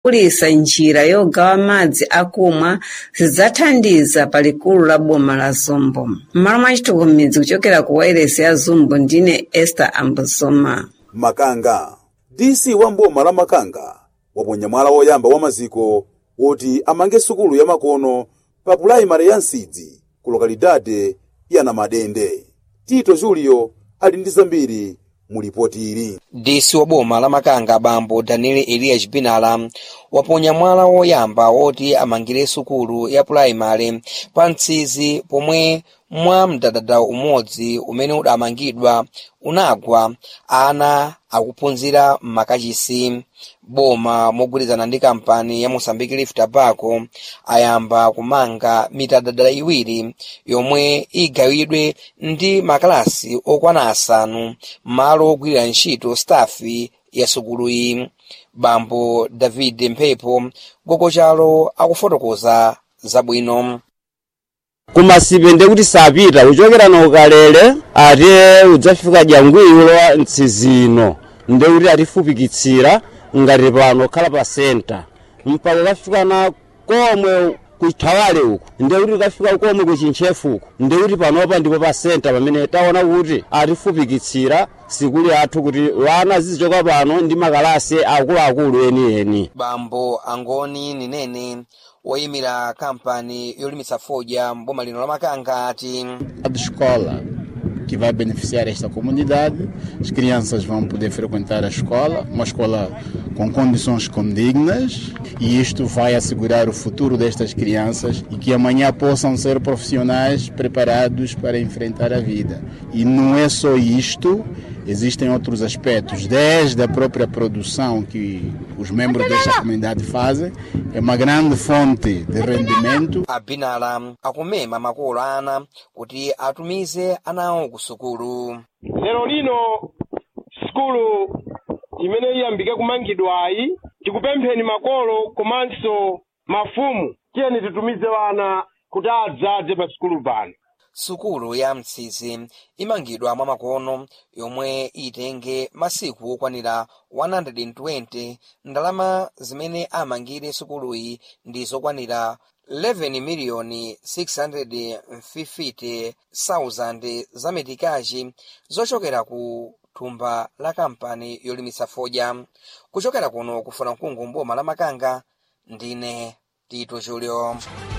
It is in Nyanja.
kulisa njira yogawa madzi akumwa zidzathandiza palikulu la boma la zumbo m'malo mwa chitukumidzi kuchokera ku wairesi ya zumbo ndine esther ambosoma makanga dc wa mboma la makanga waponya mwala woyamba wa maziko woti amange sukulu ya makono pa pulaimali ya nsidzi ku lokalidade ya namadende tito julio ali ndi zambiri mu lipoti ili dc wa boma la makanga bambo daniel elias binala waponya mwala woyamba woti amangire sukulu ya pulaimali pa mtsizi pomwe mwa mdadada umodzi umene udamangidwa unagwa ana akuphunzira m'makachisi boma mogwirizana ndi kampani ya mosambiki leaf tobacco ayamba kumanga mitadada iwiri yomwe igawidwe ndi makalasi okwana asanu malo ogwirira ntchito stafi ya sukuluyi bambo david mphepo gogochalo akufotokoza zabwino kumasipe ndekuti sapita kuchokera nokalele ate udzafika jangwiro mtsizino ndekuti atifupikitsira ngati pano khala pa senta mpaka kafika na komwe kuthawale uku ndekuti kafika komwe kuchinchefu uku ndekuti panopa ndipo pa senta pamene taona kuti atifupikitsira sikuli athu kuti wana zizichoka pano ndi makalasi akuluakulu enieni bambo angoni ninene woyimira kampani yolimitsa fodya mboma lino la makanga ati A de escola que vai beneficiar esta comunidade. As crianças vão poder frequentar a escola, uma escola com condições condignas, e isto vai assegurar o futuro destas crianças e que amanhã possam ser profissionais preparados para enfrentar a vida. E não é só isto, existem outros aspectos, desde a própria produção que os membros desta comunidade fazem, é uma grande fonte de rendimento. abinala akumema makolo ana kuti atumize anawo ku sukulu lero lino sikulu imene iyambike kumangidwayi tikupempheni makolo komanso mafumu tiyeni titumize wana kuti adzaze pa sikulu pano sukulu ya mtsizi imangidwa mwa makono yomwe itenge masiku okwanira 120 ndalama zimene amangire sukuluyi ndi zokwanira 11 miliyoni 650,000 za metikaji zochokera ku thumba la kampani yolimitsa fodya kuchokera kuno kufuna mkungu mboma la makanga ndine tito julio